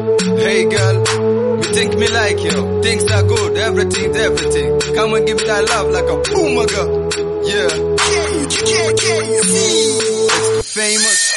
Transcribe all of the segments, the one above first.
Hey girl, you think me like you? Things are good, everything's everything. Come and give me that love like a boomaga. Yeah. It's famous.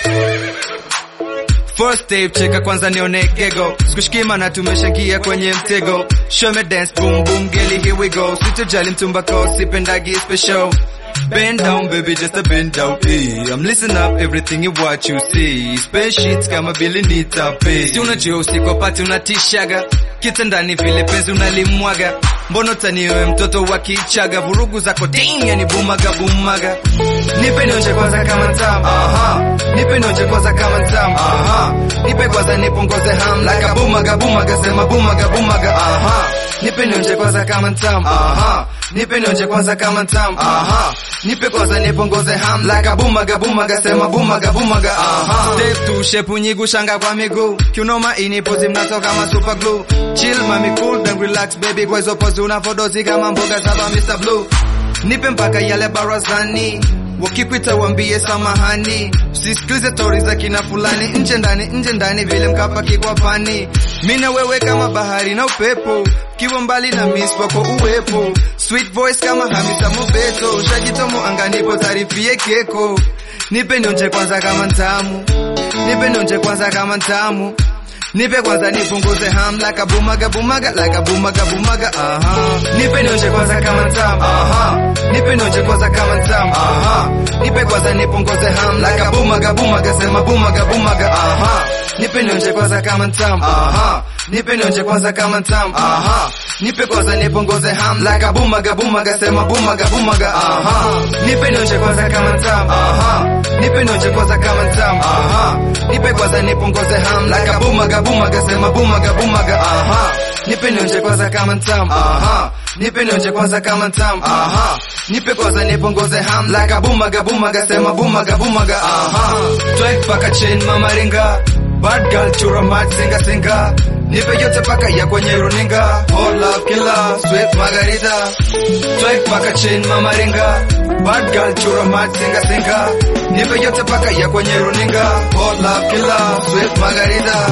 First tape cheka kwanza nione gego sikushikima na tumeshagia kwenye mtego show me dance boom boom girlie here we go sitojali mtumbako sipendagi special Bend down baby just a bend down hey, I'm listen up everything you what you see Space sheets kama vile nitape Si unajua usiku wapati unatishaga kitandani vile penzi unalimwaga Mbono taniwe mtoto wa kichaga vurugu zako ding yani bumaga bumaga Nipe nionje kwanza kama ntamu aha Nipe nionje kwanza kama ntamu aha Nipe kwanza nipungoze ham like a bumaga bumaga sema bumaga bumaga aha Nipe nionje kwanza kama ntamu aha Nipe nionje kwanza kama ntamu aha Nipe kwanza nipungoze ham like a bumaga bumaga sema bumaga bumaga aha Step tu shepu nyigu shanga kwa miguu Kiunoma inipozi mnatoka kama super glue Chill mami cool then relax baby kwa hizo pozi unavodozi kama mboga saba Mr. Blue Nipe mpaka yale barazani wakipita wambie samahani usisikilize tori za kina fulani nje ndani nje ndani vile mkapa kikwa pani mina wewe kama bahari na upepo kiwa mbali na miss wako uwepo sweet voice kama hamisa mobeto shajitomo anganipo tarifie keko nipe nionje kwanza kama ntamu nipe nionje kwanza kama ntamu Nipe kwanza nipunguze ham like a bumaga bumaga like a bumaga bumaga aha Nipe nionje kwanza kama ntamu aha Nipe nionje kwanza kama ntamu aha Nipe kwanza nipunguze ham like a bumaga bumaga sema bumaga bumaga aha Nipe nionje kwanza kama ntamu aha Nipe nionje kwanza kama ntamu aha Nipe kwanza nipunguze ham like a bumaga bumaga sema bumaga bumaga aha Nipe nionje kwanza kama ntamu aha Nipe nionje kwanza kama ntamu aha Nipe kwanza nipunguze ham like a bumaga bumaga sema bumaga bumaga aha Nipe nionje kwanza kama ntamu aha Nipe nionje kwanza kama ntamu aha Nipe kwanza nipunguze ham like a bumaga bumaga sema bumaga bumaga aha Twerk paka chain mama ringa Bad girl chura mat singa singa Nipe yote paka ya kwenye runinga Hot love killer sweet margarita Twerk paka chain mama ringa Bad girl chura mat singa singa Nipe yote paka ya kwenye runinga Hot love killer sweet margarita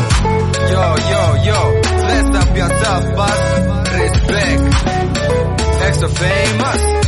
Yo yo yo Dress up yourself boss Respect Extra famous